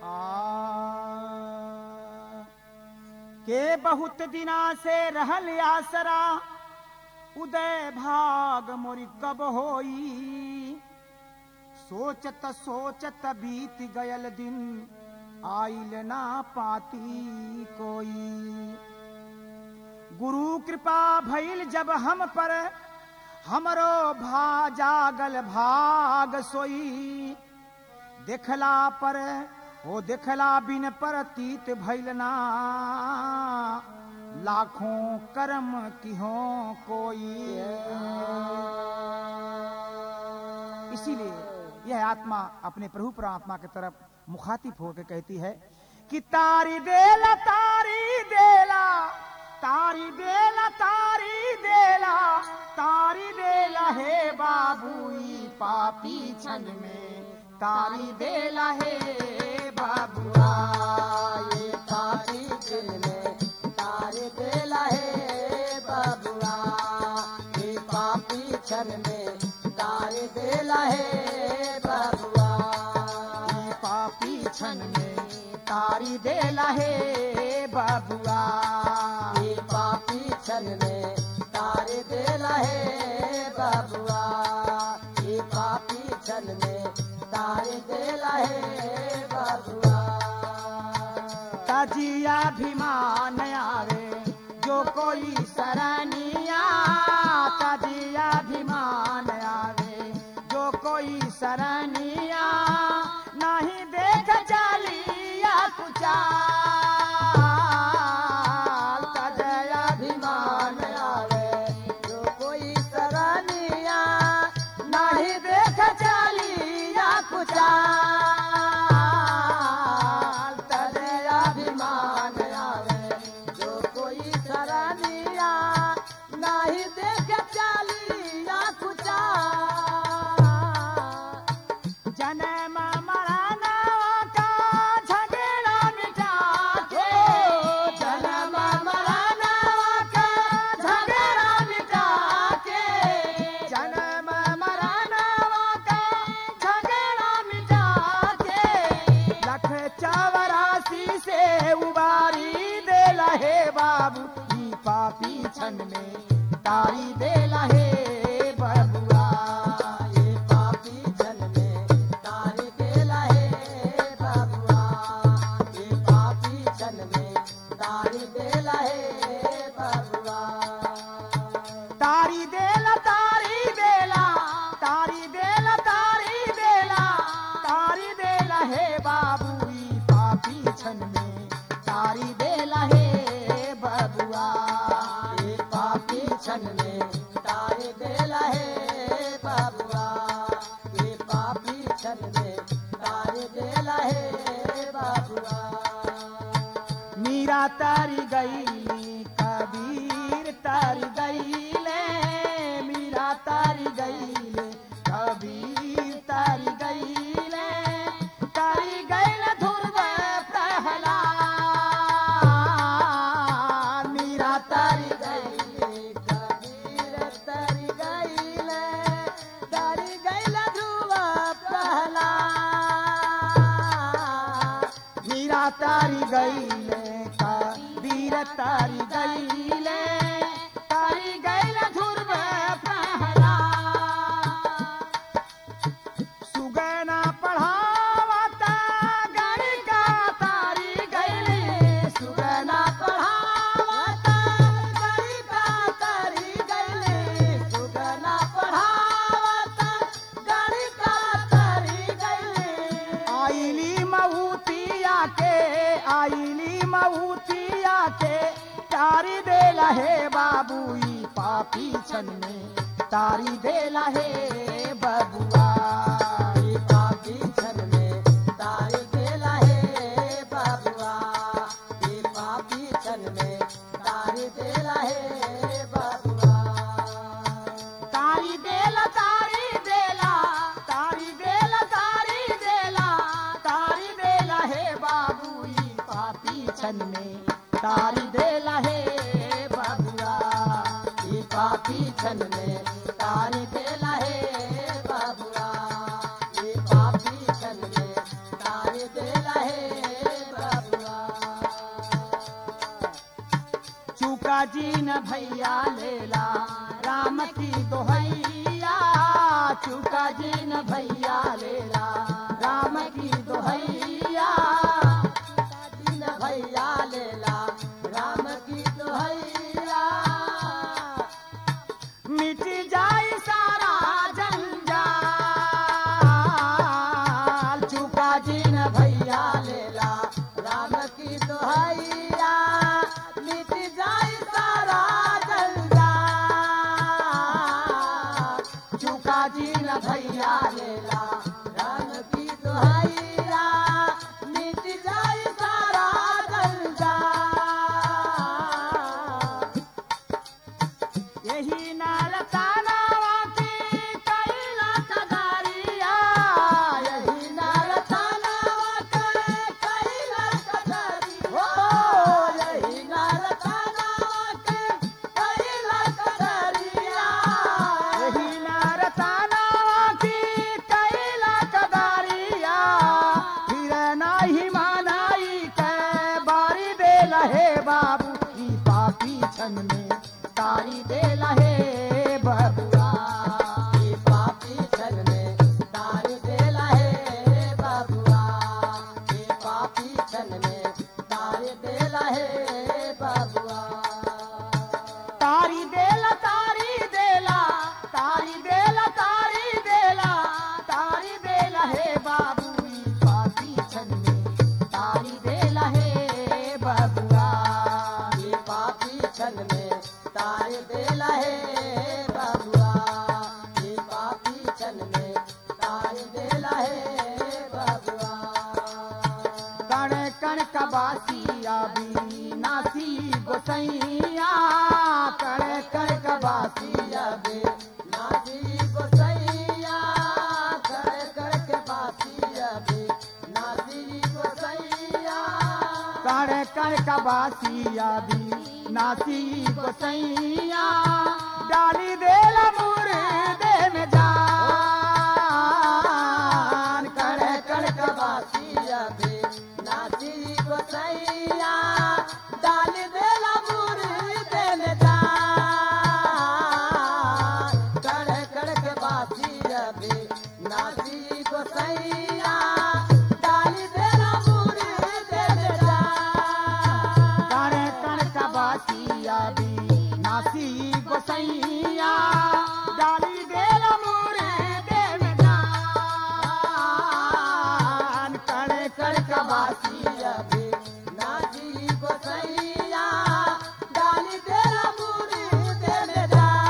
के बहुत दिना से रहल आसरा उदय भाग मोरी कब होई सोचत सोचत बीत गयल दिन आइल ना पाती कोई गुरु कृपा भइल जब हम पर हमरो भा जागल भाग सोई देखला पर ओ देखला बिन पर तीत भइल ना लाखों कर्म किहो कोई इसीलिए यह आत्मा अपने प्रभु परमात्मा की तरफ मुखातिब होकर कहती है कि तारी देला तारी देला तारी देला तारी देला तारी देला हे बाबूई पापी छन में तारी देला हे बाबुआ ये तारी दिल में तारे देला है बबुआ ये पापी छन में तारे देला है बबुआ ई पापी छन में तारी देला हे बाबुआ ये पापी छन में तारे देला है बबुआ ये पापी छन में तारे देला है बबुआ तजिया अभिमान आवे जो कोई सरनिया तजिया अभिमान आवे जो कोई सरनिया नहीं देख चलिया कुचाल तजया अभिमान आवे जो कोई सरानिया नहीं देख चलिया कुचाल तजया अभिमान आवे जो कोई सरानिया नहीं देख चालिया कुचा जन्म मरना का झगड़ा मिटा के जन्म मरना का झगड़ा मिटा के जन्म मरना का झगड़ा मिटा के लख चौरासी से उबारी दे लहे बाबू ई पापी छन में तारी दे लहे बबुआ ये पापी जन में तारे देला है बबुआ ये पापी जन में तारे देला है बबुआ तारी देला तारी देला तारी देला तारी देला तारी देला हे बाबू ई पापी छन में तारी देला हे बबुआ ये पापी छन में तारे देला है बबुआ ये पापी छन में तारे देला है बबुआ मीरा तारी गई कबीर तारी गईले मीरा तारी गईले कबीर तारी गईले तारी गईल ध्रुव प्रहलाद मीरा तारी गईले कबीर तरी गईले तरी गईले ध्रुव प्रहलाद मीरा तारी गईले कबीर तारी गईले तारी गईल ध्रुव प्रहलाद सुगना पढ़ावता गणिका तारी गईले सुगना पढ़ावता गणिका तरी गईले सुगना पढ़ावता गणिका तरी गईले आईली मऊतिया के आईली मऊतिया के तारी दे लहे बाबूई पापी छन में तारी दे लहे बबुआ ये पापी छन में तारे देला है बबुआ ये पापी छन में तारे देला है बबुआ तारी देला तारी देला तारी देला तारी देला तारी देला हे बाबूई पापी छन में तारी देला हे बबुआ ये पापी छन में तारे देला है बबुआ ये पापी छन में तारे देला है चुका जी न भैया लेला राम की दोहैया चुका जी न भैया लेला राम की दोहैया दिन भैया लेला राम की दुहैया मिट जाए सारा जंजाल चुका जी न भैया लेला राम की दुहैया मिट जाए सारा जंजाल चुका जी न भैया लेला राम की दुहैया मिट जाए सारा जंजाल यही नाल तानावा की कैला कदारिया यही नारतानावा के कैला कदारी हो यही नारतानावा के कैला कदारिया यही नाल तानावा की कैला कदारिया फिर नाही मानाई के बारी दे लहे बाबू की पापी छन में तारी दे लहे बबुआ ये पापी छन में तार देला है बाबुआ ये पापी छन में तार देला है बाबुआ तारी देला तारी देला तारी देला तारी देला तारी देला हे बाबू ई पापी छन में तारी देला हे बबुआ ये पापी छन में तार देला है बाबुआ ये पापी छन में तार देला है बाबुआ कण कण कबासिया भी नासी गोसैया कण कण कबासिया बे नासी गोसैया कर कर के बासिया बे नासी गोसैया कण कण कबासिया भी नासी गोसैया डाली देला मुर्दे में जान कण कण कड़क बासिया बे नासी गोसैया डाल देला मुर्दे में जान कड़क कड़क बासिया बे नासी गोसैया डाल देला मुर्दे में जान कण कण कबासिया भी नासी गोसैया डाली देला मुर्दे में जान कण कण कबासिया बासिया बे नासी गोसैया डाल देला मुर्दे में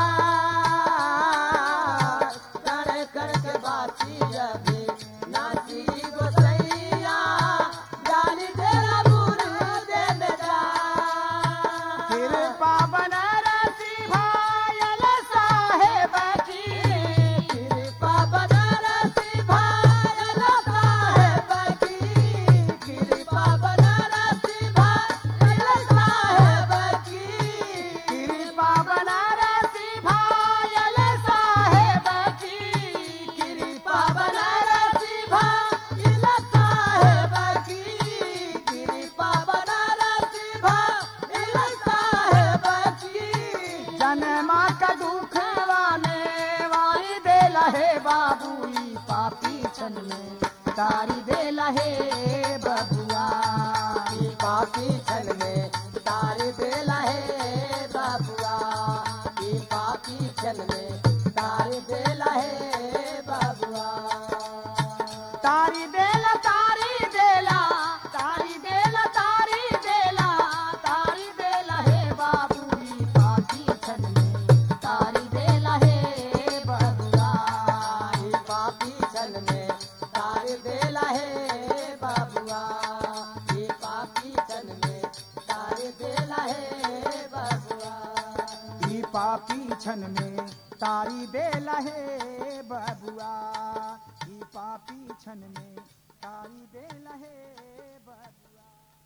जान कड़क कड़क बासिया बे नासी गोसैया डाल देला मुर्दे में जान कृपा बनारसी भायल साहेब की कृपा बनारसी भायल साहेब की कृपा बनारसी भायल साहेब की कृपा बनारसी भायल साहेब की कृपा बनारसी भाईल साहेब की कृपा बनारसी भाईल साहेब की जन्मा का दुख वाले वाली दे लहे बाबू ई पापी छन में तारी दे लहे बबुआ ई पापी छन में तार देला है बाबुआ ई पापी छन में तार देला है बाबुआ तारी देला तारी देला तारी देला तारी देला तारी देला हे बाबू ई पापी छन में तारी देला हे बबुआ ई पापी छन में तार देला है बाबुआ ई पापी छन में तार देला है बाबुआ ई पापी छन में तारी देला हे बबुआ ई पापी छन में तारी देला हे